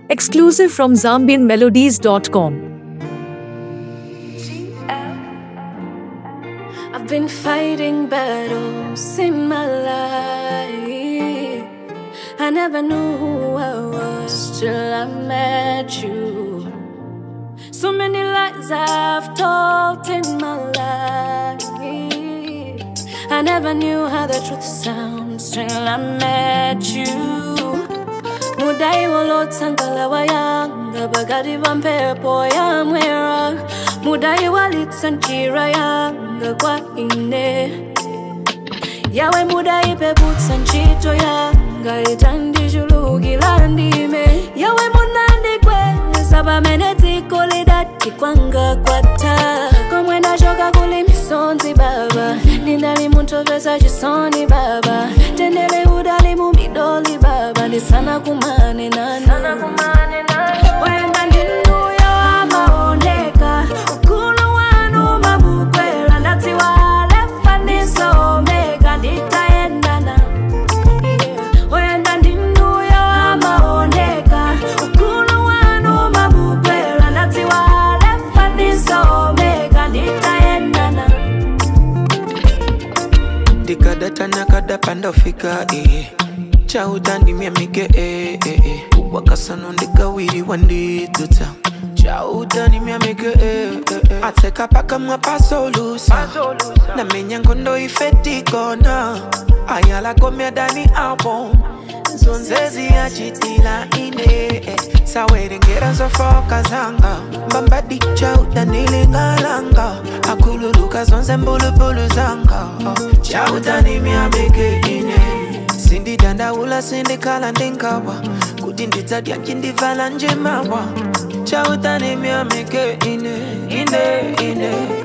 Exclusive from ZambianMelodies.com. I've been fighting battles in my life. I never knew who I was till I met you. So many lies I've told in my life. I never knew how the truth sounds till I met you. mudai walotsangala wayanga bakati pa mphepo yamwera mudai walitsa njira yanga kwa ine yawe mudai peputsa ntchito yanga itandichulukira ndime yawe munandikweza pamene dziko lidati kwanga kwatha komwe ndachoka kuli misonzi baba ndinali munthu pesa chisoni baba tendele udali mu midoli baba ndisana kumane nanu wenda ndinuyo amaoneka ukulu wanu mabukwera ndadziwa alefa ndiso omega nditayendana Yeah. wenda ndinuyo amaoneka ukulu wanu mabukwera ndadziwa alefa ndiso omega nditayendana ndikadata nakadapa ndofika eh. chautandimya mike eh, eh, eh. wakasano ndikawiriwa ndidzuta chautandimya mike eh, eh, eh. atseka pakamwa pasolusa namenya ngondo ifetikona ayalakomya dani album zonzezi yachitila ine eh. sawerengera zofoka zanga mbambadi chautanilingalanga akululuka zonse mbulubulu zanga oh. chautanimyabeke ine sindidandaula sindikhala ndingawa kuti ndidzadya ncindivala njemawa chautanimyamike ine ine ine